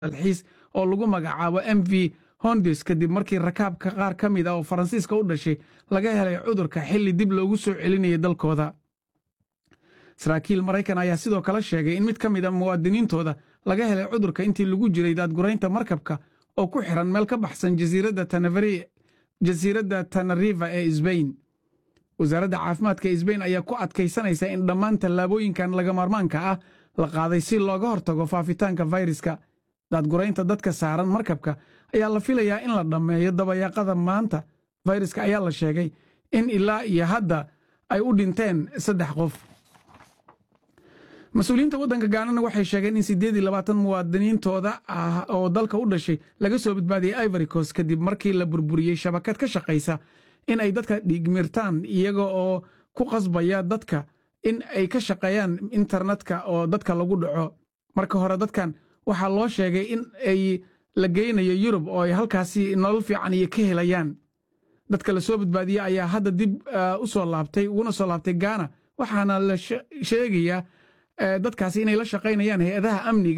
dalxiis oo lagu magacaabo m v hondis kadib markii rakaabka qaar ka mid ah oo faransiiska u dhashay laga helay cudurka xilli dib loogu soo celinayay dalkooda saraakiil maraykan ayaa sidoo kale sheegay in mid ka mid a muwaadiniintooda laga helay cudurka intii lagu jiray daadguraynta markabka oo ku xiran meel ka baxsan jasiiradda tanariva ee sbain wasaaradda caafimaadka ee sbain ayaa ku adkaysanaysa in dhammaan tallaabooyinkan laga maarmaanka ah la qaaday si looga hortago faafitaanka fayraska daadguraynta dadka saaran markabka ayaa la filayaa in la dhammeeyo dabayaaqada maanta fayraska ayaa la sheegay in ilaa iyo hadda ay u dhinteen saddex qof mas-uuliyiinta waddanka gaanana waxay sheegeen in siddeed iyo labaatan muwaadiniintooda ah oo dalka u dhashay laga soo badbaadiyey ivory coast kadib markii la burburiyey shabakad ka shaqaysa in ay dadka dhiigmirtaan iyaga oo ku qasbaya dadka in ay ka shaqeeyaan internetka oo dadka lagu dhaco marka hore dadkan waxaa loo sheegay in ay la geynayo yurub oo ay halkaasi nolol fiican iyo ka helayaan dadka la soo badbaadiyey ayaa hadda dib u soo laabtay uguna soo laabtay gaana waxaana la sheegayaa dadkaasi inay la shaqaynayaan hay-adaha amniga